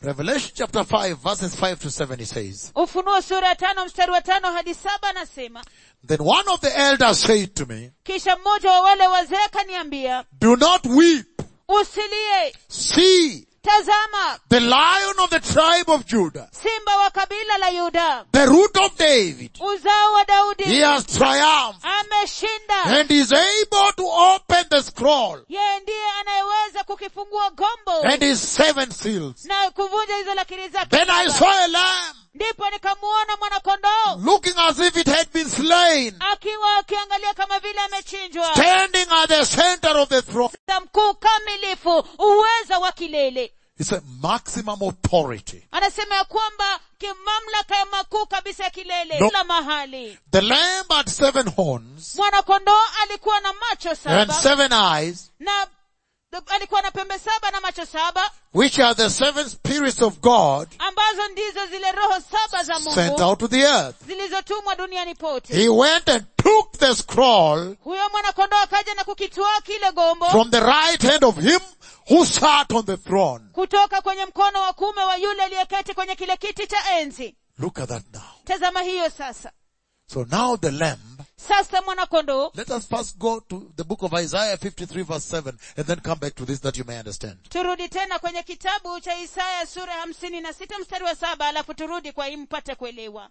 Revelation chapter 5 verses 5 to 7 he says, ufunuo sura ya tano mstari wa tano hadi saba anasema Then one of the elders said to me, kisha mmoja wa wale wazee kaniambia Do not weep. usilie See, tazama the lion of the tribe of Judah, simba wa kabila la yuda the root of David, uzao wa he daudi has triumphed ameshinda and is able to open the scroll yeye ndiye anayeweza kukifungua gombo and his seven seals. na kuvunja hizo lakiri zake Then I saba. saw a lamb ndipo nikamuona mwanakondoo looking as if it had been slain, akiwa akiangalia kama vile amechinjwa standing at the center of the throne. za mkuu kamilifu uweza wa kilele It's a maximum authority. anasema ya kwamba kimamlaka ya makuu kabisa ya kilele No. kila mahali The lamb had seven horns mwanakondoo alikuwa na macho and saba seven eyes, na alikuwa na pembe saba na macho saba which are the seven spirits of God ambazo ndizo zile roho saba za sent mungu out to the earth. zilizotumwa duniani pote He went and took the scroll huyo mwanakondoo akaja na kukitwaa kile gombo from the right hand of him who sat on the throne. kutoka kwenye mkono wa kuume wa yule aliyeketi kwenye kile kiti cha enzi Look at that now. tazama hiyo sasa So now the lamb, sasa mwanakondoo let us first go to the book of Isaiah 53 verse 7 and then come back to this that you may understand. turudi tena kwenye kitabu cha isaya sura ya hamsini na sita mstari wa saba alafu turudi kwa hii mpate kuelewa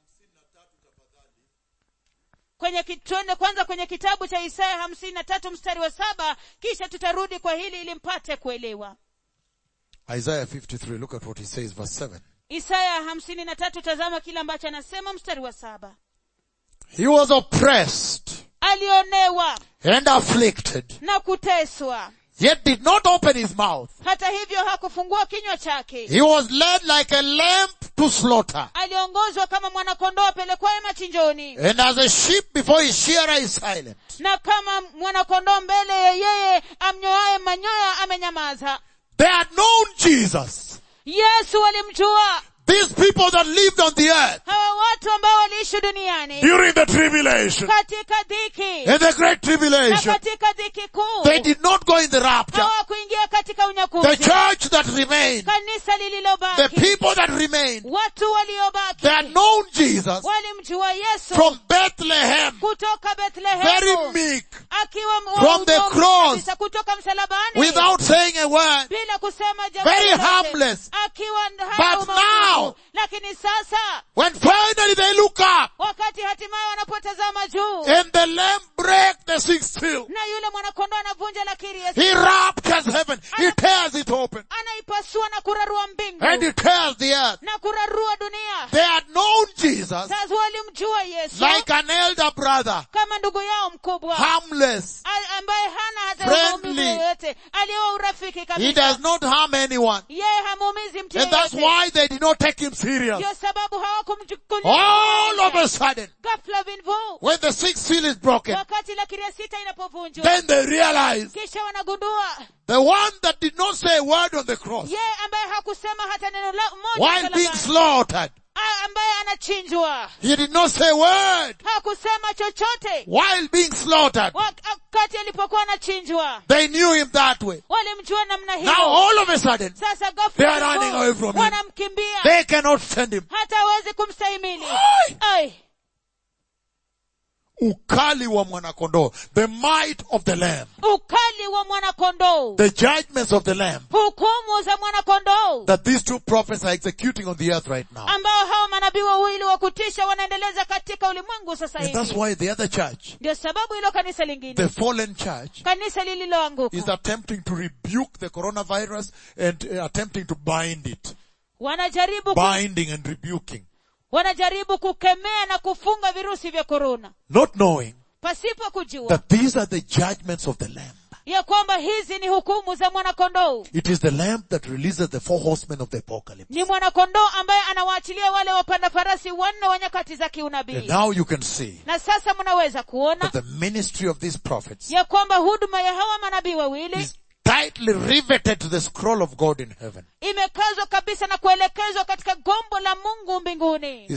kwenye ki- tuende kwanza kwenye kitabu cha isaya hamsini na tatu mstari wa saba kisha tutarudi kwa hili ili mpate kuelewa Isaiah 53, look at what he says, verse 7. isaya hamsini na tatu tazama kile ambacho anasema mstari wa saba He was oppressed alionewa and afflicted, na kuteswa yet did not open his mouth. hata hivyo hakufungua kinywa chake He was led like a lamb to slaughter, aliongozwa kama mwanakondoo apelekwaye machinjoni and as a sheep before his shearer is silent. na kama mwanakondoo mbele ya yeye amnyoaye manyoya amenyamaza They had known Jesus. yesu walimjua These people that lived on the earth hawa watu ambao waliishi duniani during the tribulation katika dhiki and the great na tribulation, katika dhiki kuu they did not go in the rapture. hawakuingia katika The unyakuzi church that remained, kanisa the lililobaki people that remained, watu waliobaki they had known Jesus walimjua yesu from Bethlehem, kutoka very bethlehemu meek, akiwa m- From the mdogo cross. kabisa, kutoka msalabani without saying a word. bila kusema jambo Very lolote. harmless. akiwa hana But umaarufu. now- lakini sasa When finally they look up wakati hatimaye wanapotazama juu and the lamb break the sixth seal, na yule mwanakondoo anavunja lakiri ya he raptures heaven, he tears it open, anaipasua na kurarua mbingu and he tears the earth. na kurarua dunia They had known Jesus sasa walimjua yesu like an elder brother, kama ndugu yao mkubwa harmless. a- ambaye hana hata Friendly. maumivu yoyote aliyewa urafiki He kabisa does not harm anyone. yeye hamuumizi mtu And that's yeyote why they did not take him serious. ndio sababu All of a hawakumchukulia sudden, ghafla vinvu when the sixth seal is broken, wakati lakiri ya sita inapovunjwa then they realize kisha wanagundua the one that did not say a word on the cross yeye ambaye hakusema hata neno la moja while being msalabani, slaughtered, a- ambaye anachinjwa he did not say a word hakusema chochote while being slaughtered. wakati alipokuwa anachinjwa They knew him that way. walimjua namna Now hiyo all of a sudden, sasa They are ghafla running away from him. wanamkimbia they cannot stand him. hata hawezi kumstahimili Ai! Ai, Ukali wa mwanakondoo, the might of the lamb, ukali wa mwanakondoo the judgments of the lamb hukumu za mwanakondoo that these two prophets are executing on the earth right now. ambao hawa manabii wawili wa kutisha wanaendeleza katika ulimwengu sasa And that's hivi why the other church, ndio sababu hilo kanisa lingine the fallen church, kanisa lililoanguka is attempting to rebuke the coronavirus and uh, attempting to bind it. wanajaribu ku, Binding and rebuking. wanajaribu kukemea na kufunga virusi vya korona Not knowing pasipo kujua that these are the judgments of the lamb. ya kwamba hizi ni hukumu za mwanakondoo It is the lamb that releases the four horsemen of the apocalypse. ni mwanakondoo ambaye anawaachilia wale wapanda farasi wanne wa nyakati za And kiunabii now you can see na sasa mnaweza kuona that the ministry of these prophets ya kwamba huduma ya hawa manabii wawili is tightly riveted to the scroll of God in heaven. imekazwa kabisa na kuelekezwa katika gombo la mungu mbinguni Is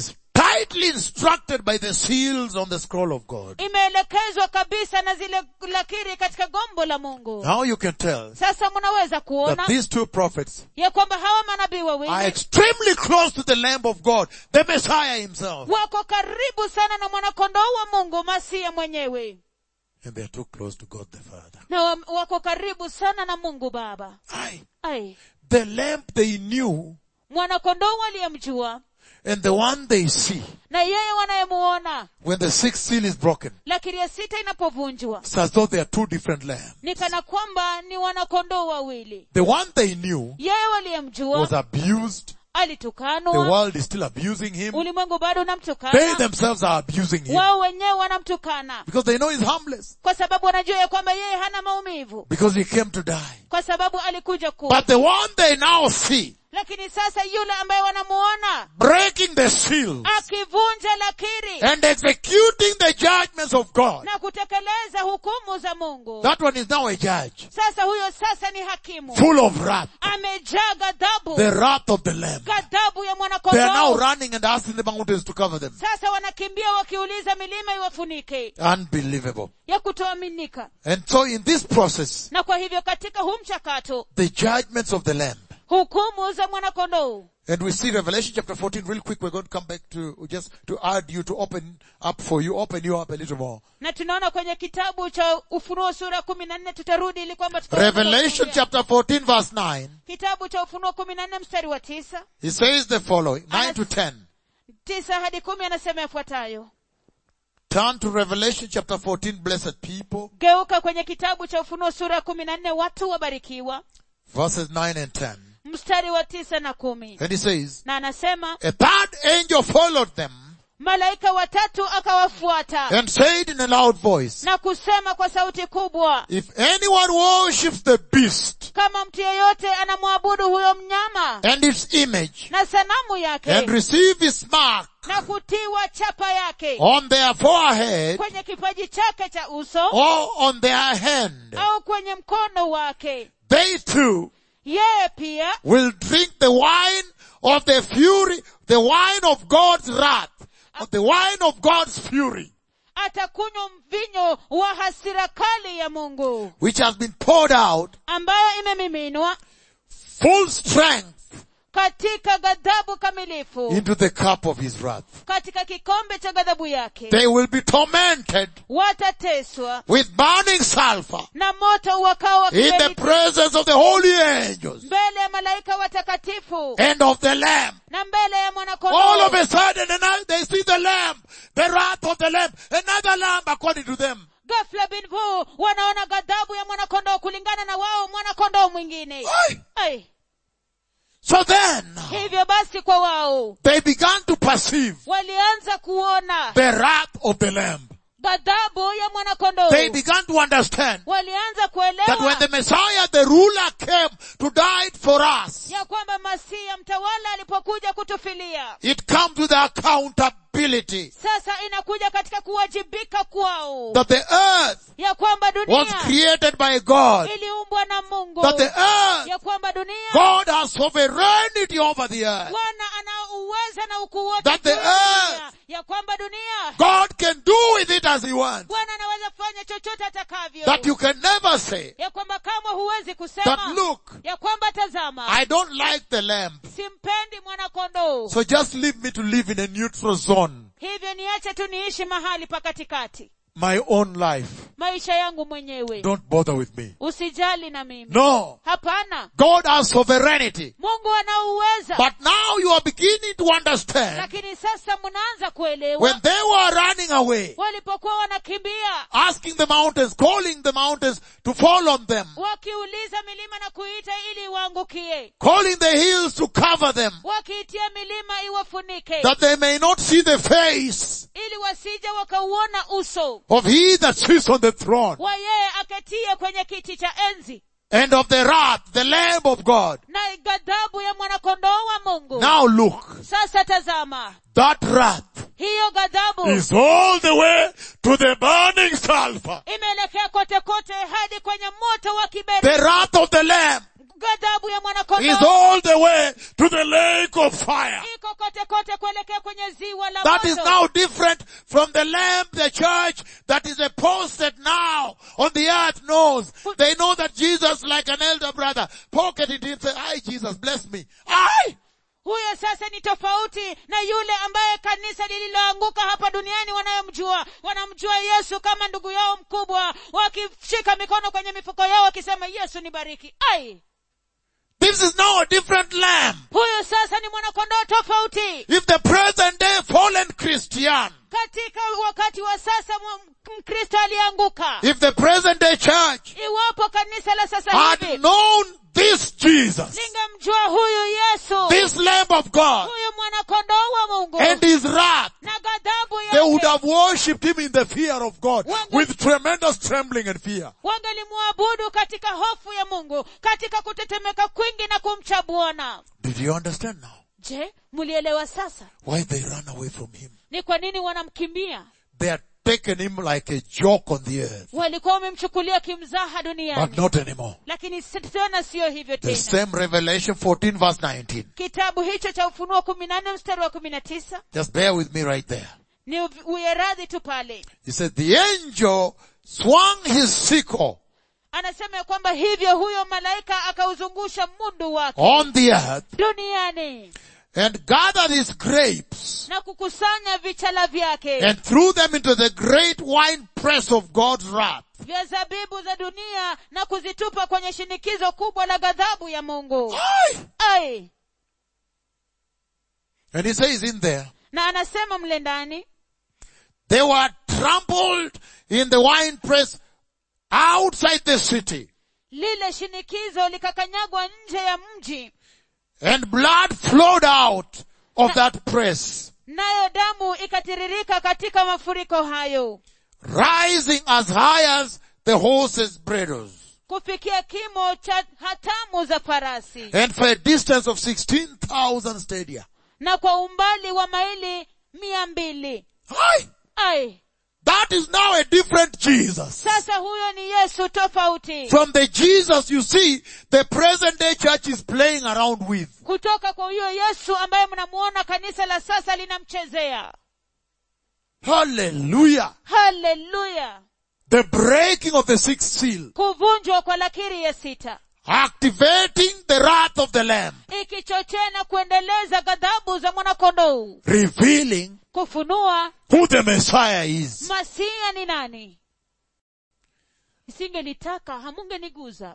rightly instructed by the seals on the scroll of God. imeelekezwa kabisa na zile lakiri katika gombo la mungu Now you can tell sasa mnaweza that kuona these two prophets ya kwamba hawa manabii are wawili extremely close to the Lamb of God, the Messiah himself. wako karibu sana na mwanakondoo wa mungu masia mwenyewe And they are too close to God the Father. na wa- wako karibu sana na mungu baba Aye. ai The lamb they knew mwanakondoo waliyemjua and the one they see na yeye wanayemuona when the sixth seal is broken. lakini ya sita inapovunjwa It's as though they are two different lambs. ni kana kwamba ni wanakondoo wawili The one they knew yeye waliyemjua was abused. The alitukanwa world is still abusing him. ulimwengu bado They unamtukana themselves are abusing him wao wenyewe wanamtukana because they know he's harmless kwa sababu wanajua ya kwamba yeye hana maumivu because he came to die. kwa sababu alikuja ku But the one they now see lakini sasa yule ambaye wanamuona breaking the seals akivunja lakiri and executing the judgments of God, na kutekeleza hukumu za mungu that one is now a judge sasa huyo sasa ni hakimu full of wrath. amejaa ghadhabu The wrath of the Lamb. ghadhabu ya They are now mwanakondoo running and asking the mountains to cover them. sasa wanakimbia wakiuliza milima iwafunike Unbelievable. ya kutoaminika And so in this process, na kwa hivyo katika huu mchakato the judgments of the Lamb. hukumu za mwanakondoo And we see Revelation chapter 14 real quick. We're going to come back to just to add you to open up for you, open you up a little more. na tunaona kwenye kitabu cha ufunuo sura kumi na nne tutarudi ili kwamba tukaweza Revelation kuongea. chapter 14 verse 9. kitabu cha ufunuo kumi na nne mstari wa tisa He says the following, 9 to 10. tisa hadi kumi anasema yafuatayo Turn to Revelation chapter 14, blessed people, geuka kwenye kitabu cha ufunuo sura ya kumi na nne watu wabarikiwa verses 9 and 10. mstari wa tisa na kumi And he says, na anasema a third angel followed them malaika watatu akawafuata and said in a loud voice, na kusema kwa sauti kubwa if anyone worships the beast kama mtu yeyote anamwabudu huyo mnyama and its image na sanamu yake and receive his mark na kutiwa chapa yake on their forehead kwenye kipaji chake cha uso or on their hand, au kwenye mkono wake they too yeye pia will drink the wine of the fury, the wine of God's wrath, or the wine of God's fury, atakunywa mvinyo wa hasira kali ya mungu which has been poured out ambayo imemiminwa full strength katika ghadhabu kamilifu into the cup of his wrath. katika kikombe cha ghadhabu yake They will be tormented watateswa with burning sulfur na moto wakao wa in the kiberiti presence of the holy angels mbele ya malaika watakatifu and of the Lamb. na mbele ya All of mwanakondoo a sudden, and now they see the Lamb, the wrath of the Lamb, another Lamb according to them. ghafla bin vu wanaona ghadhabu ya mwanakondoo kulingana na wao mwanakondoo mwingine Aye. Ai, So then, hivyo basi kwa wao they began to perceive walianza kuona the wrath of the Lamb. ghadhabu ya mwanakondoo They began to understand walianza that when kuelewa the Messiah, the ruler came to die for us, ya kwamba masiya mtawala alipokuja kutufilia it comes with accountability sasa inakuja katika kuwajibika kwao that the earth ya kwamba was dunia created by God, iliumbwa na mungu that the earth, ya kwamba dunia God has sovereignty over the earth. bwana ana uweza na ukuu wote That the juu ya dunia. earth- ya kwamba dunia God can do with it as he wants. bwana anaweza kufanya chochote atakavyo That you can never say ya kwamba kama huwezi that kusema look, ya kwamba tazama I don't like the lamb. simpendi mwanakondoo So just leave me to live in a neutral zone. hivyo niache tu niishi mahali pa katikati My own life. maisha yangu mwenyewe Don't bother with me. usijali na mimi No. hapana God has sovereignty. mungu ana uweza But now you are beginning to understand lakini sasa mnaanza kuelewa when they were running away, walipokuwa wanakimbia asking the mountains, calling the mountains to fall on them, wakiuliza milima na kuita ili iwaangukie calling the hills to cover them, wakiitia milima iwafunike that they may not see the face ili wasija wakauona uso of he that sits on the throne wa yeye aketie kwenye kiti cha enzi and of the wrath, the Lamb of God. na ghadhabu ya mwanakondoo wa mungu Now look, sasa tazama that wrath hiyo ghadhabu is all the way to the burning sulfur. imeelekea kote kote hadi kwenye moto wa The kiberiti wrath of the Lamb ghadhabu ya is mwanakondoo all the way to the lake of fire. iko kote kote kuelekea kwenye ziwa la That is moto now different from the lamb, the church that is a posted now on the earth knows. They know that Jesus like an elder brother pocketed him say, I Jesus bless me. I huyo sasa ni tofauti na yule ambaye kanisa lililoanguka hapa duniani wanayomjua wanamjua yesu kama ndugu yao mkubwa wakishika mikono kwenye mifuko yao wakisema yesu ni bariki ai This is now a different lamb. huyu sasa ni mwanakondoo tofauti If the present day fallen Christian, katika wakati wa sasa mu- mkristo aliyeanguka if the present day church iwapo kanisa la sasa had hivi known this Jesus, lingemjua huyu yesu this lamb of God, huyu mwanakondoo wa mungu and his wrath, na ghadhabu they would yake have worshipped him in the fear of God Wange- with tremendous trembling and fear. wangelimwabudu katika hofu ya mungu katika kutetemeka kwingi na kumcha bwana Did you understand now je mlielewa sasa why they ran away from him? ni kwa nini wanamkimbia They had taken him like a joke on the earth, walikuwa wamemchukulia kimzaha but duniani not anymore. lakini si- tena siyo hivyo The tena same Revelation 14 verse 19. kitabu hicho cha ufunuo kumi na nne mstari wa kumi na tisa Just bear with me right there. ni uv- uyeradhi tu pale He said, the angel swung his sickle anasema ya kwamba hivyo huyo malaika akauzungusha mundu wake on the earth duniani and gathered his grapes na kukusanya vichala vyake and threw them into the great wine press of God's wrath. vya zabibu za dunia na kuzitupa kwenye shinikizo kubwa la ghadhabu ya mungu Aye. ai And he says in there, na anasema mle ndani they were trampled in the wine press outside the city lile shinikizo likakanyagwa nje ya mji and blood flowed out of that press, nayo damu ikatiririka katika mafuriko hayo rising as high as the horses' bridles kufikia kimo cha hatamu za farasi and for a distance of 16,000 stadia. na kwa umbali wa maili mia mbili Aye. ai That is now a different Jesus. sasa huyo ni yesu tofauti From the Jesus you see, the present day church is playing around with. kutoka kwa huyo yesu ambaye mnamuona kanisa la sasa linamchezea Hallelujah. haleluya The breaking of the sixth seal, kuvunjwa kwa lakiri ya sita activating the wrath of the Lamb, ikichochea na kuendeleza ghadhabu za mwanakondoo revealing kufunua who the Messiah is. masia ni nani isingelitaka hamungeniguza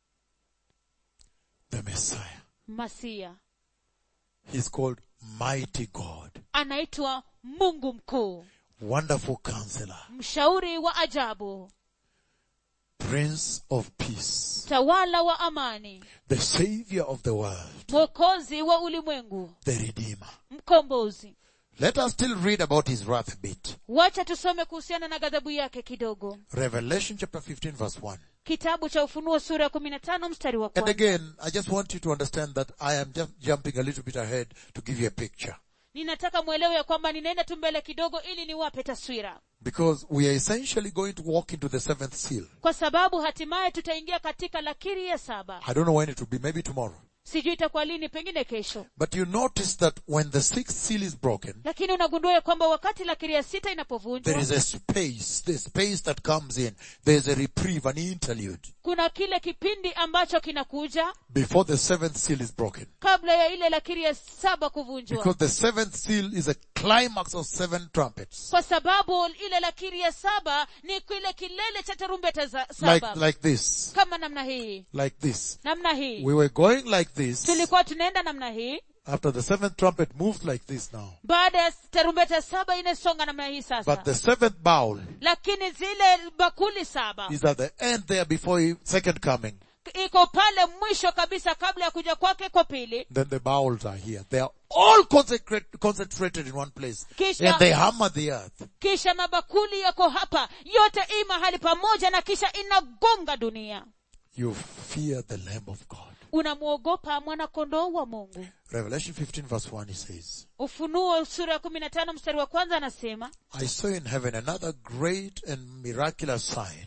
The Messiah. masia He's called Mighty God, anaitwa mungu mkuu Wonderful Counselor, mshauri wa ajabu Prince of Peace, tawala wa amani the Savior of the world, mwokozi wa ulimwengu the Redeemer. mkombozi Let us still read about his wrath a bit. wacha tusome kuhusiana na ghadhabu yake kidogo Revelation chapter 15 verse 1. kitabu cha ufunuo sura ya kumi na tano mstari wa And kwanza again, I just want you to understand that I am just jumping a little bit ahead to give you a picture. ninataka mwelewe ya kwamba ninaenda tu mbele kidogo ili niwape taswira Because we are essentially going to walk into the seventh seal. kwa sababu hatimaye tutaingia katika lakiri ya saba I don't know when it will be, maybe tomorrow. sijui itakuwa lini pengine kesho But you notice that when the sixth seal is broken, lakini unagundua ya kwamba wakati lakiri ya sita there inapovunjwa is a space, the space that comes in. There's a reprieve, an interlude kuna kile kipindi ambacho kinakuja before the seventh seal is broken. kabla ya ile lakiri ya saba kuvunjwa Because the seventh seal is a climax of seven trumpets. kwa sababu ile lakiri ya saba ni kile kilele cha tarumbeta za Like, saba like this. kama namna hii Like this. namna hii We were going like this. tulikuwa tunaenda namna hii After the seventh trumpet moves like this now. baada ya tarumbeta saba inasonga namna hii sasa But the seventh bowl lakini zile bakuli saba is at the end there before his second coming. iko pale mwisho kabisa kabla ya kuja kwake kwa pili Then the bowls are here. They are all consecrate, concentrated in one place. Kisha- And they hammer the earth. kisha mabakuli yako hapa yote i mahali pamoja na kisha inagonga dunia You fear the Lamb of God. unamwogopa mwanakondoo wa mungu Revelation 15 verse 1 he says, ufunuo sura ya kumi na tano mstari wa kwanza anasema I saw in heaven another great and miraculous sign.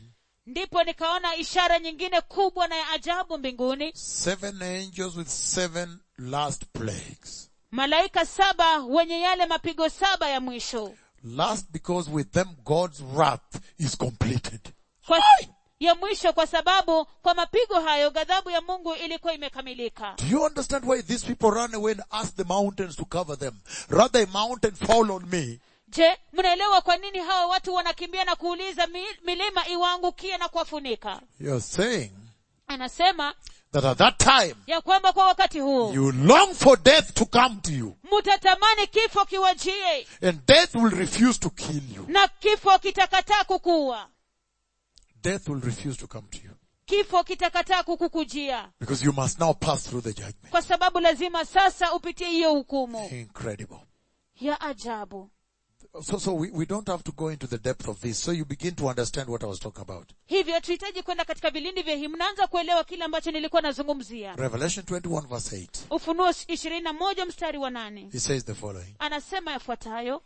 ndipo nikaona ishara nyingine kubwa na ya ajabu mbinguni seven angels with seven last plagues. malaika saba wenye yale mapigo saba ya mwisho Last because with them God's wrath is completed. kwa, ya mwisho kwa sababu kwa mapigo hayo ghadhabu ya mungu ilikuwa imekamilika Do you understand why these people run away and ask the mountains to cover them? Rather a mountain fall on me je mnaelewa kwa nini hawa watu wanakimbia na kuuliza mi, milima iwaangukie na kuwafunika You're saying anasema that at that time ya kwamba kwa wakati huo you long for death to come to you mutatamani kifo kiwajie and death will refuse to kill you. na kifo kitakataa kukuua Death will refuse to come to you kifo kitakataa kukukujia because you must now pass through the judgment. kwa sababu lazima sasa upitie hiyo hukumu Incredible. ya ajabu So, so we, we don't have to go into the depth of this. So you begin to understand what I was talking about. hivyo tuhitaji kwenda katika vilindi vya hii mnaanza kuelewa kile ambacho nilikuwa nazungumzia Revelation 21 verse 8. ufunuo ishirini na moja mstari wa nane He says the following. anasema yafuatayo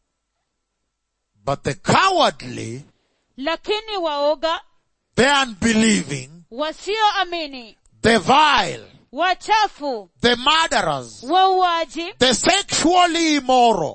But the cowardly, lakini waoga the unbelieving, wasioamini the vile, wachafu the murderers, wauaji the sexually immoral,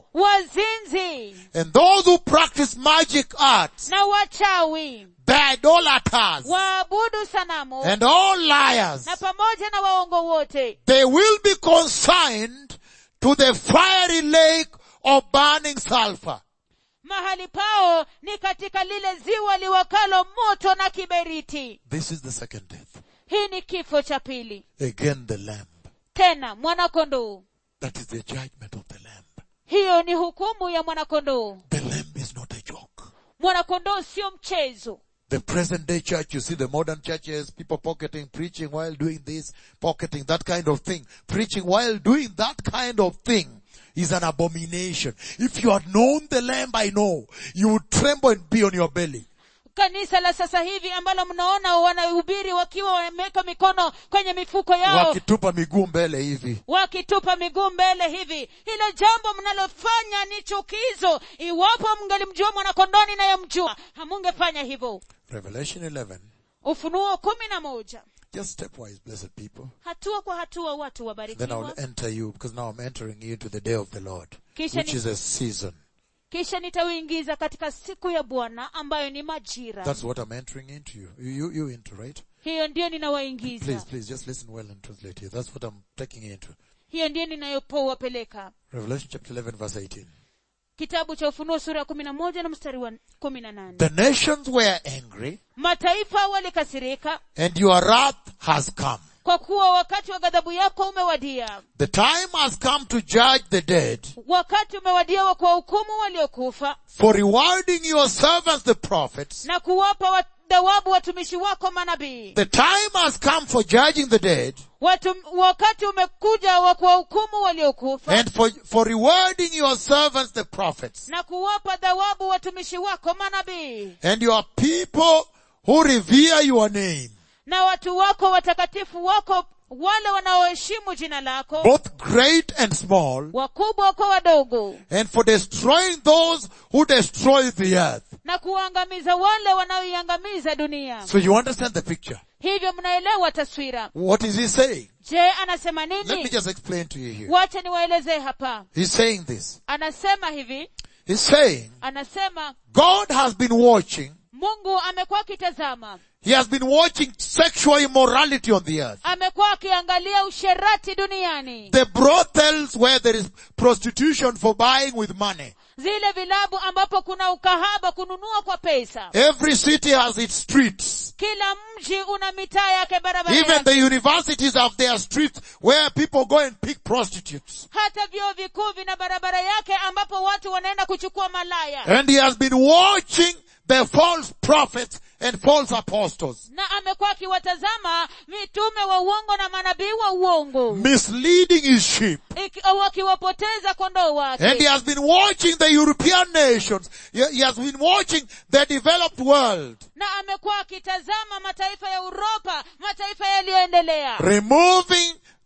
wazinzi and those who practice magic arts, na wachawi the idolaters, waabudu sanamu and all liars, na pamoja na waongo wote they will be consigned to the fiery lake of burning sulfur. mahali pao ni katika lile ziwa liwakalo moto na kiberiti This is the second death. hii ni kifo cha pili Again the lamb. tena mwanakondoo That is the judgment of the lamb. hiyo ni hukumu ya mwanakondoo The lamb is not a joke. mwanakondoo sio mchezo The present day church, you see the modern churches, people pocketing, preaching while doing this, pocketing that kind of thing. Preaching while doing that kind of thing is an abomination. If you had known the lamb I know, you would tremble and be on your belly. kanisa la sasa hivi ambalo mnaona wanahubiri wakiwa wameweka mikono kwenye mifuko yao Wakitupa miguu mbele hivi. wakitupa miguu mbele hivi hilo jambo mnalofanya ni chukizo iwapo mngelimjua mwanakondoni nayemjua hamungefanya hivyo Revelation 11. ufunuo kumi na moja Just stepwise, blessed people. hatua kwa hatua watu Then I wabarikiwa will enter you because now I'm entering you into the day of the Lord, Kisha which ni- is a season. kisha nitauingiza katika siku ya bwana ambayo ni majira That's what I'm entering into you. You, you, you into, right? hiyo ndiyo Please, ninawaingiza please, just listen well and translate here. That's what I'm taking you into. hiyo ndiyo ninayopowapeleka Revelation chapter 11 verse 18. kitabu cha ufunuo sura ya kumi na moja na mstari wa kumi na nane The nations were angry mataifa walikasirika and your wrath has come. kwa kuwa wakati wa ghadhabu yako umewadia The time has come to judge the dead wakati umewadia wa kuwahukumu waliokufa for rewarding your servants the prophets. na kuwapa wa- thawabu watumishi wako manabii The time has come for judging the dead Watu, wakati umekuja wa kuwahukumu waliokufa and for, for rewarding your servants the prophets na kuwapa thawabu watumishi wako manabii and your people who revere your name, na watu wako watakatifu wako wale wanaoheshimu jina lako both great and small, wakubwa kwa wadogo and for destroying those who destroy the earth. na kuwaangamiza wale wanaoiangamiza dunia So you understand the picture. hivyo mnaelewa taswira What is he saying? je anasema Let me nini just explain to you here. wacha niwaelezee hapa He's saying this. anasema hivi He's saying anasema God has been watching. mungu amekuwa akitazama He has been watching sexual immorality on the earth. amekuwa akiangalia usherati duniani The brothels where there is prostitution for buying with money. zile vilabu ambapo kuna ukahaba kununua kwa pesa Every city has its streets. kila mji una mitaa yake barabara Even yake. the universities have their streets where people go and pick prostitutes. hata vyuo vikuu vina barabara yake ambapo watu wanaenda kuchukua malaya And he has been watching the false prophets and false apostles, na amekuwa akiwatazama mitume wa uongo na manabii wa uongo misleading his sheep. Iki- au wakiwapoteza kondoo And he wake has been watching the European nations. He he has been watching the developed world. na amekuwa akitazama mataifa ya uropa mataifa yaliyoendelea removing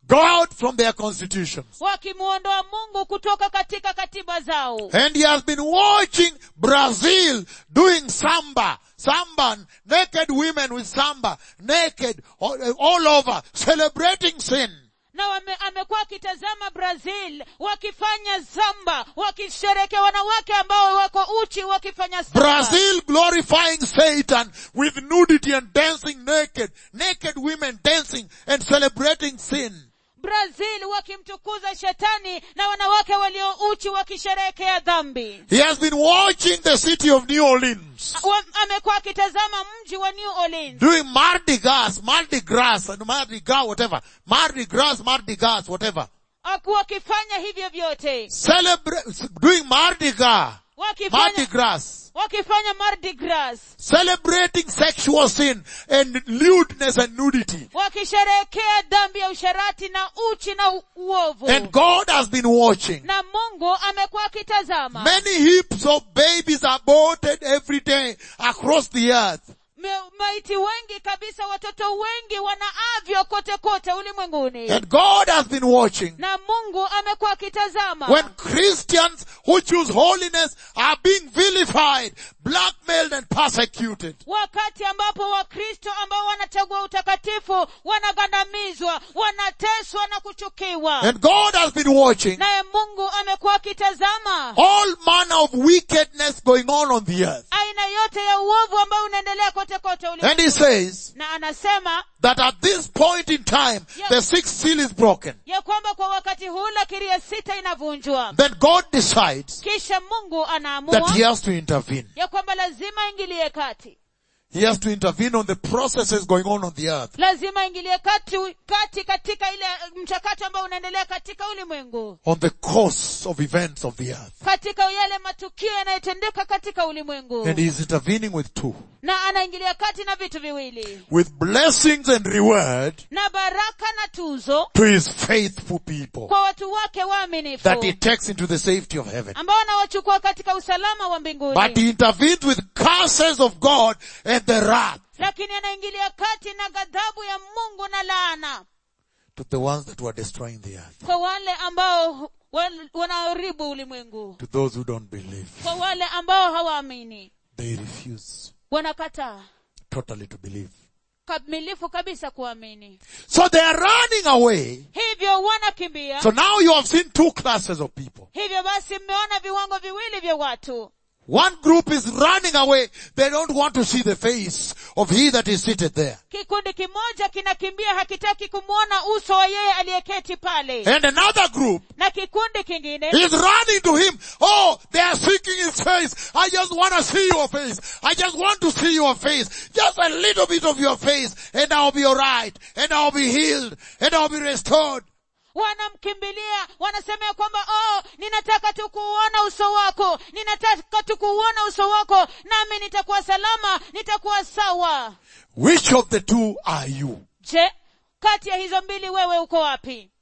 God from their constitutions. wakimwondoa mungu kutoka katika katiba zao And he has been watching Brazil doing samba, samba, naked women with samba, naked, all, all over, celebrating sin. na wame, amekuwa akitazama brazil wakifanya zamba wakisherekea wanawake ambao wako uchi wakifanya samba Brazil glorifying Satan with nudity and dancing naked, naked women dancing and celebrating sin. brazil wakimtukuza shetani na wanawake walio uchi wakisherehekea dhambi He has been watching the city of New Orleans Wa- amekuwa akitazama mji wa new orleans doing Mardi Gras, Mardi Gras, and Mardi Gras, whatever. Mardi Gras, Mardi Gras, whatever. Aku- wakifanya hivyo vyote Celebrate, doing Mardi Gras, Mardi wakifanya Gras, wakifanya mardi gras celebrating sexual sin and lewdness and nudity. wakisherehekea dhambi ya usharati na uchi na u- uovu And God has been watching. na mungu amekuwa akitazama Many heaps of babies are aborted every day across the earth. Me- maiti wengi kabisa watoto wengi wanaavyo kote kote ulimwenguni And God has been watching. na mungu amekuwa akitazama When Christians who choose holiness are being vilified, blackmailed and persecuted. wakati ambapo wakristo ambao wanachagua utakatifu wanagandamizwa wanateswa na kuchukiwa And God has been watching naye mungu amekuwa akitazama all manner of wickedness going on on the earth. aina yote ya uovu ambao unaendelea kote kote And he ulimwenguni says na anasema that at this point in time, the sixth seal is broken. ya kwamba kwa wakati huu lakiri ya sita inavunjwa Then God decides kisha mungu that anaamua he has to intervene. ya kwamba lazima ingilie kati He has to intervene on the processes going on on the earth. lazima ingilie kati, kati katika ile mchakato ambao unaendelea katika ulimwengu On the course of events of the earth. katika yale matukio yanayotendeka katika ulimwengu And he is intervening with two. na anaingilia kati na vitu viwili With blessings and reward na baraka na tuzo to his faithful people. kwa watu wake waaminifu That he takes into the safety of heaven. ambao anawachukua katika usalama wa mbinguni But he intervenes with curses of God and the wrath lakini anaingilia kati na ghadhabu ya mungu na laana to the ones that were destroying the earth. kwa wale ambao wan- wanaharibu ulimwengu To those who don't believe. kwa wale ambao hawaamini They refuse wanakataa totally to believe. kamilifu kabisa kuamini So they are running away. hivyo wanakimbia So now you have seen two classes of people. hivyo basi mmeona viwango viwili vya watu One group is running away. They don't want to see the face of he that is seated there. kikundi kimoja kinakimbia hakitaki kumwona uso wa yeye aliyeketi pale And another group na kikundi kingine is running to him. Oh, they are seeking his face. I just want to see your face. I just want to see your face. Just a little bit of your face and I'll be alright. And I'll be healed. And I'll be restored. wanamkimbilia wanasema ya kwamba oh ninataka tu kuuona uso wako ninataka tu kuuona uso wako nami nitakuwa salama nitakuwa sawa Which of the two are you? je kati ya hizo mbili wewe uko wapi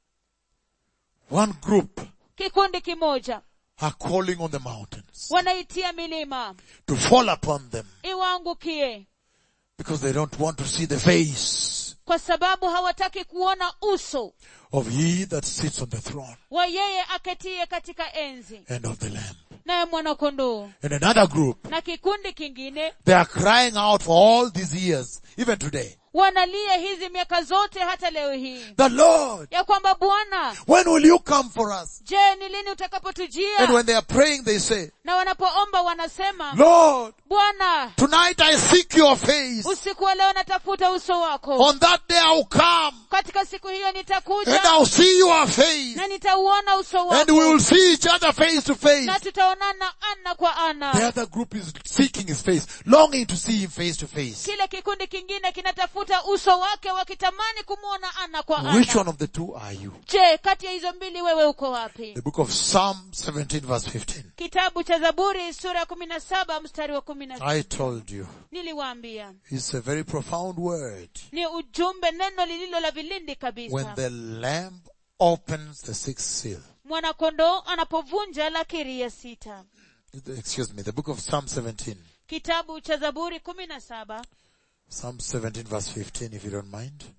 One group kikundi kimoja are calling on the mountains wanaitia milima to fall upon them iwaangukie because they don't want to see the face kwa sababu hawataki kuona uso of he that sits on the throne wa yeye aketie katika enzi and of the lamb. naye mwanakondoo And another group, na kikundi kingine they are crying out for all these years, even today. wanalia hizi miaka zote hata leo hii The Lord, ya kwamba bwana when will you come for us? je ni lini And utakapotujia when they are praying, they say, na wanapoomba wanasema Lord, bwana tonight I seek your face. usiku wa leo natafuta uso wako On that day I'll come katika siku hiyo and nitakuja I'll see your face na nitauona uso and we will wako see each other face to face. na tutaonana ana kwa The ana other group is seeking his face, longing to see him face to face. kile kikundi kingine kinatafuta uso wake wakitamani kumwona ana kwa Which ana one of the two are you? je kati ya hizo mbili wewe uko wapi The book of Psalm 17 verse 15. kitabu cha zaburi sura ya kumi na saba mstari wa kumi na I told you. niliwaambia It's a very profound word. ni ujumbe neno lililo la vilindi When kabisa the lamb opens the sixth seal. mwanakondoo anapovunja lakiri ya sita Excuse me, the book of Psalm 17. kitabu cha zaburi kumi na saba Psalm 17 verse 15 if you don't mind.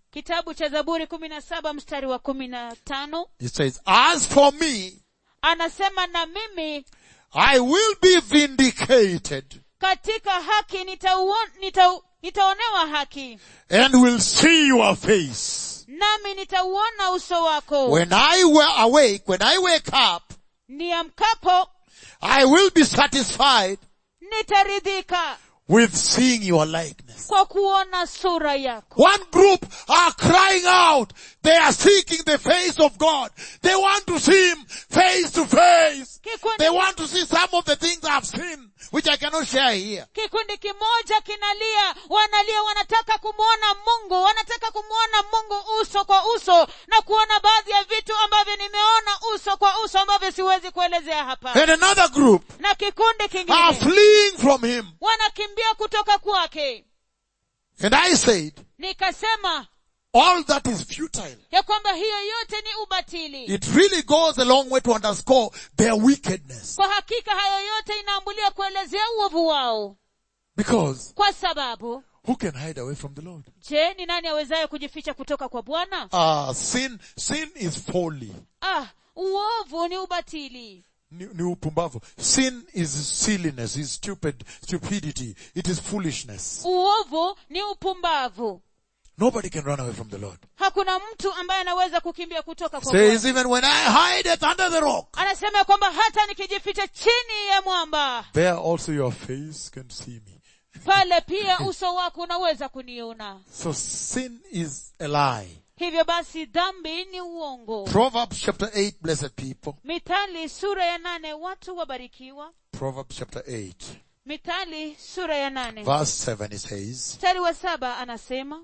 kitabu cha zaburi kumi na saba mstari wa kumi na tano It says, as for me, anasema na mimi I will be vindicated katika haki nitauon- nitau- nitaonewa haki and will see your face. nami nitauona uso wako When I were awake, when I wake up, niamkapo I will be satisfied nitaridhika with seeing your likeness. kwa kuona sura yako One group are crying out. They are seeking the face of God. They want to see Him face to face. kikundi, They want to see some of the things I've seen, which I cannot share here. kikundi kimoja kinalia wanalia wanataka kumwona mungu wanataka kumwona mungu uso kwa uso na kuona baadhi ya vitu ambavyo nimeona uso kwa uso ambavyo siwezi kuelezea hapa And another group na kikundi are kingine fleeing from Him. wanakimbia kutoka kwake And I said, nikasema all that is futile. ya kwamba hiyo yote ni ubatili It really goes a long way to underscore their wickedness. kwa hakika hayo yote inaambulia kuelezea uovu wao Because kwa sababu who can hide away from the Lord? je ni nani awezaye kujificha kutoka kwa bwana Ah, sin, sin is folly. ah uovu ni ubatili Ni, ni upumbavu. Sin is silliness, is stupid, stupidity. It is foolishness. uovu ni upumbavu Nobody can run away from the Lord. hakuna mtu ambaye anaweza kukimbia kutoka kwa Says Bwana. even when I hide it under the rock, anasema ya kwamba hata nikijificha chini ya mwamba there also your face can see me. pale pia uso wako unaweza kuniona So sin is a lie. hivyo basi dhambi ni uongo Proverbs chapter 8, blessed people. mithali sura ya nane watu wabarikiwa Proverbs chapter 8, mithali sura ya nane verse 7 it says, mstari wa saba anasema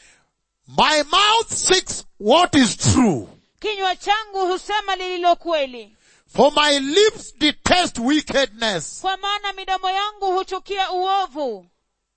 My mouth seeks what is true, kinywa changu husema lililo kweli for my lips detest wickedness. kwa maana midomo yangu huchukia uovu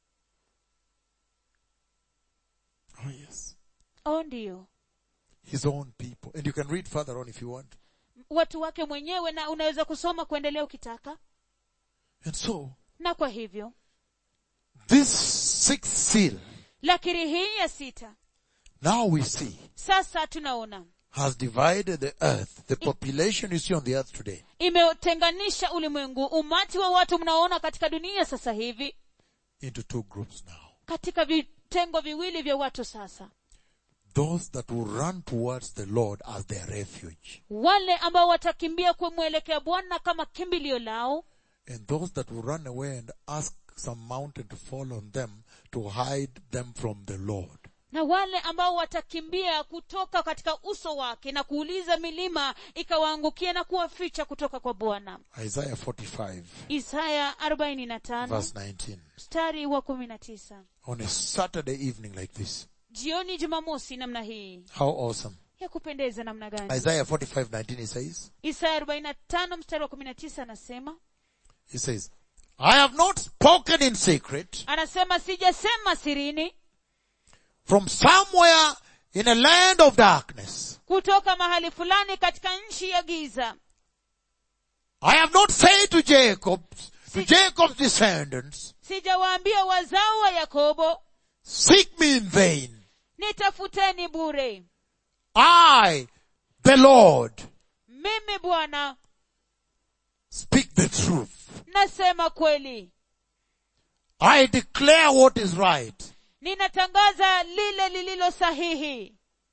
Oh yes. oh ndiyo His own people. And you can read further on if you want. watu wake mwenyewe na unaweza kusoma kuendelea ukitaka And so, na kwa hivyo this sixth seal, lakini hii ya sita now we see, sasa tunaona has divided the earth. The population you see on the earth today imetenganisha ulimwengu umati wa watu mnaoona katika dunia sasa hivi into two groups now. katika vitengo viwili vya watu sasa Those that will run towards the Lord as their refuge. wale ambao watakimbia kumwelekea bwana kama kimbilio lao And those that will run away and ask some mountain to fall on them to hide them from the Lord. na wale ambao watakimbia kutoka katika uso wake na kuuliza milima ikawaangukia na kuwaficha kutoka kwa bwana Isaiah 45 isaya 45 verse 19. mstari wa 19 On a Saturday evening like this. jioni jumamosi namna hii How awesome. ya kupendeza namna gani Isaiah 45 19 it says, isaya 45 mstari wa 19 anasema He says, I have not spoken in secret anasema sijasema sirini from somewhere in a land of darkness. kutoka mahali fulani katika nchi ya giza I have not said to Jacob, to Jacob's descendants, sijawaambia wazao wa yakobo seek me in vain. nitafuteni bure I, the Lord, mimi bwana speak the truth. nasema kweli I declare what is right. ninatangaza lile lililo sahihi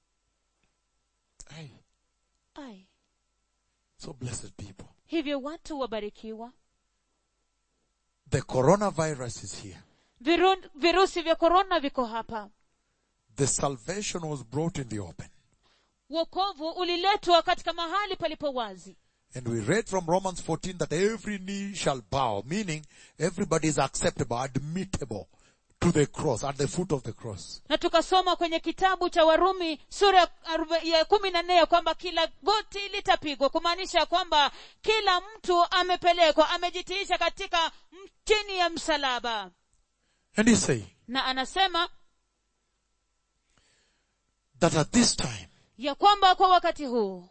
Aye. Ai, So blessed people. hivyo watu wabarikiwa The coronavirus is here. Viru, virusi vya korona viko hapa The salvation was brought in the open. wokovu uliletwa katika mahali palipo wazi And we read from Romans 14 that every knee shall bow, meaning everybody is acceptable, admittable to the cross, at the foot of the cross. na tukasoma kwenye kitabu cha warumi sura ya aroba- ya kumi na nne ya kwamba kila goti litapigwa kumaanisha ya kwamba kila mtu amepelekwa amejitiisha katika m- chini ya msalaba And he's saying na anasema that at this time, ya kwamba kwa wakati huu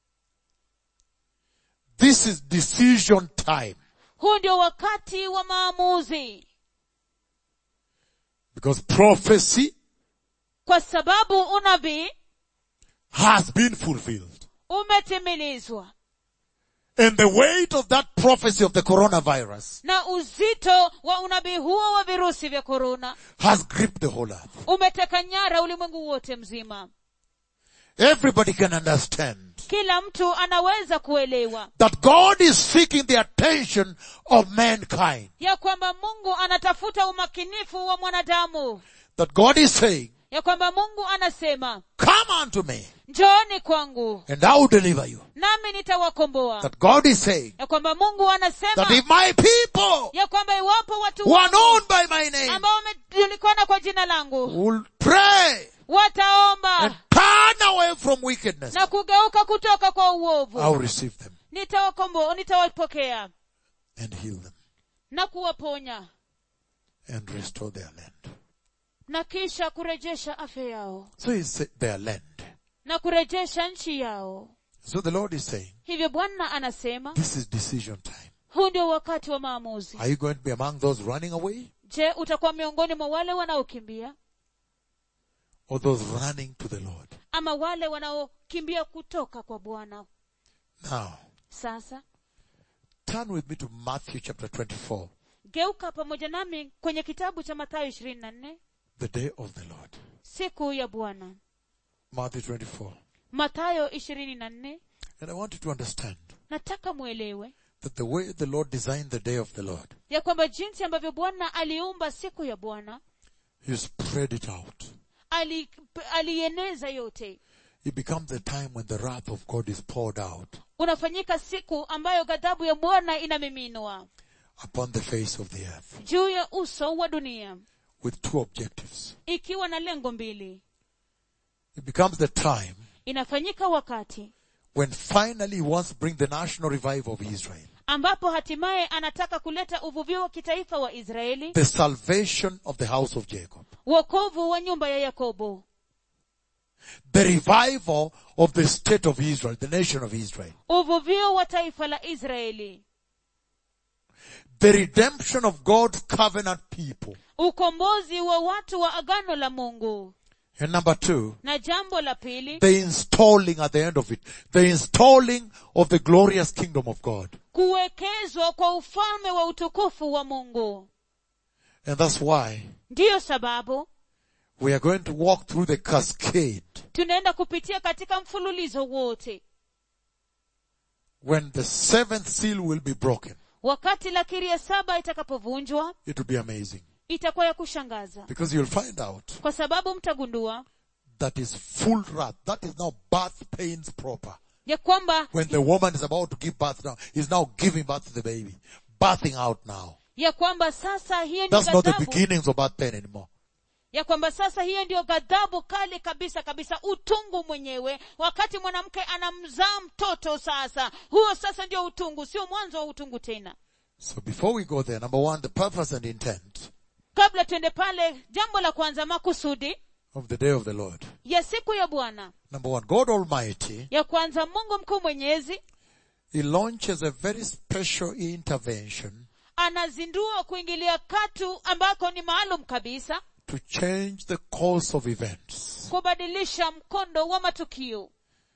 this is decision time. huu ndio wakati wa maamuzi Because prophecy kwa sababu unabii has been fulfilled. umetimilizwa And the weight of that prophecy of the coronavirus na uzito wa unabii huo wa virusi vya korona has gripped the whole earth. umeteka nyara ulimwengu wote mzima Everybody can understand kila mtu anaweza kuelewa that God is seeking the attention of mankind. ya kwamba mungu anatafuta umakinifu wa mwanadamu That God is saying, ya kwamba mungu anasema come unto me njooni kwangu and I will deliver you. nami nitawakomboa That God is saying ya kwamba mungu anasema that if my people ya kwamba iwapo watu who are wangu known by my name ambao wamejulikana kwa jina langu will pray wataomba and turn away from wickedness, na kugeuka kutoka kwa I will uovu receive them nitawakomboa nitawapokea and heal them na kuwaponya and restore their land. na kisha kurejesha afya yao So he said their land. na kurejesha nchi yao So the Lord is saying, hivyo bwana anasema this is decision time. huu ndio wakati wa maamuzi Are you going to be among those running away je utakuwa miongoni mwa wale wanaokimbia or those running to the Lord? ama wale wanaokimbia kutoka kwa bwana Now, sasa turn with me to Matthew chapter 24, geuka pamoja nami kwenye kitabu cha mathayo ishirini na nne the day of the Lord. siku ya bwana Matthew 24. mathayo ishirini na nne And I want you to understand nataka mwelewe that the way the Lord designed the day of the Lord, ya kwamba jinsi ambavyo bwana aliumba siku ya bwana He spread it out. ali- alieneza yote It becomes a time when the wrath of God is poured out unafanyika siku ambayo ghadhabu ya bwana inamiminwa upon the face of the earth juu ya uso wa dunia with two objectives. ikiwa na lengo mbili It becomes the time inafanyika wakati when finally He wants to bring the national revival of Israel, ambapo hatimaye anataka kuleta uvuvio wa kitaifa wa israeli the salvation of the house of Jacob, wokovu wa nyumba ya yakobo the revival of the state of Israel, the nation of Israel, uvuvio wa taifa la israeli the redemption of God's covenant people. ukombozi wa watu wa agano la mungu And number two, na jambo la pili the installing at the end of it, the installing of the glorious kingdom of God. kuwekezwa kwa ufalme wa utukufu wa mungu And that's why ndiyo sababu we are going to walk through the cascade tunaenda kupitia katika mfululizo wote when the seventh seal will be broken. wakati lakiri ya saba itakapovunjwa It will be amazing itakuwa ya kushangaza because you'll find out kwa sababu mtagundua that is full wrath. That is now birth pains proper. ya kwamba When the woman is about to give birth now, is now giving birth to the baby. Birthing out now. ya kwamba sasa hiyo ndio That's not the ghadhabu beginnings of birth pain anymore. ya kwamba sasa hiyo ndio ghadhabu kali kabisa kabisa utungu mwenyewe wakati mwanamke anamzaa mtoto sasa huo sasa ndio utungu sio mwanzo wa utungu tena So before we go there, number one, the purpose and intent kabla twende pale jambo la kwanza makusudi of the day of the Lord. ya siku ya bwana Number one, God Almighty, ya kwanza mungu mkuu mwenyezi He launches a very special intervention anazindua kuingilia katu ambako ni maalum kabisa to change the course of events kubadilisha mkondo wa matukio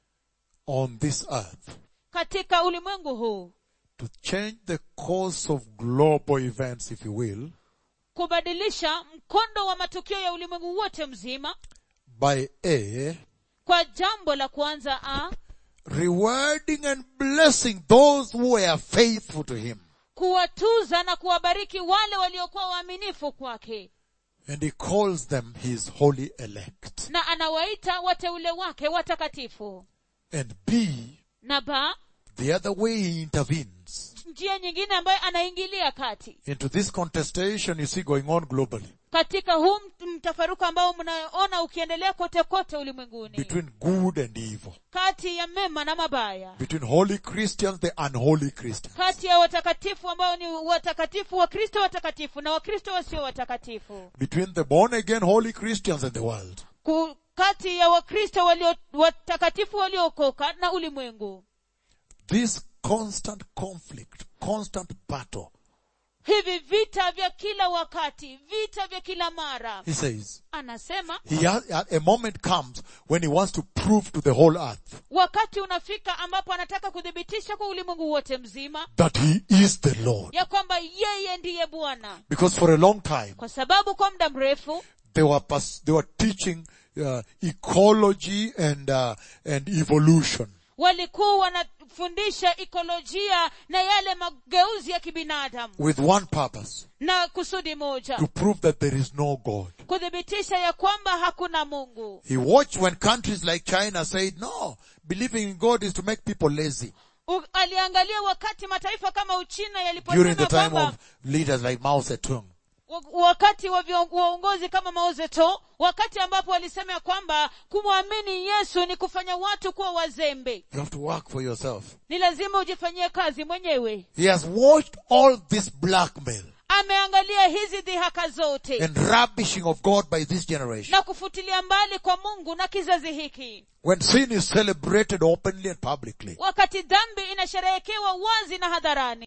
on this earth. katika ulimwengu huu To change the course of global events, if you will, kubadilisha mkondo wa matukio ya ulimwengu wote mzima by A, kwa jambo la kwanza a rewarding and blessing those who were faithful to Him. kuwatuza na kuwabariki wale waliokuwa waaminifu kwake And He calls them His holy elect. na anawaita wateule wake watakatifu And B, na ba the other way He intervenes njia nyingine ambayo anaingilia kati into this contestation you see going on globally katika huu mt- mtafaruku ambao mnaona ukiendelea kote kote ulimwenguni between good and evil, kati ya mema na mabaya between holy Christians, the unholy Christians. kati ya watakatifu ambao ni watakatifu wakristo watakatifu na wakristo wasio watakatifu between the born again holy Christians and the world. Ku- kati ya wakristo walio watakatifu waliookoka na ulimwengu This constant conflict, constant battle hivi vita vya kila wakati vita vya kila mara He says, anasema he has, a moment comes when he wants to prove to the whole earth wakati unafika ambapo anataka kuthibitisha kwa ulimwengu wote mzima that he is the Lord. ya kwamba yeye ndiye bwana Because for a long time, kwa sababu kwa muda mrefu they were, pas- they were teaching uh, ecology and, uh, and evolution. walikuwa wanafundisha ikolojia na yale mageuzi ya kibinadamu with one purpose, na kusudi moja to prove that there is no God. kuthibitisha ya kwamba hakuna mungu He watched when countries like China said, no, believing in God is to make people lazy. U, aliangalia wakati mataifa kama uchina During the yaliposema time kwamba of leaders like Mao Zedong. wa- wakati wa vion- waongozi kama Mao Zedong, wakati ambapo walisema ya kwamba kumwamini Yesu ni kufanya watu kuwa wazembe, You have to work for yourself. ni lazima ujifanyie kazi mwenyewe. He has watched all this blackmail Ameangalia hizi dhihaka zote and rubbishing of God by this generation. na kufutilia mbali kwa Mungu na kizazi hiki, When sin is celebrated openly and publicly. wakati dhambi inasherehekewa wazi na hadharani.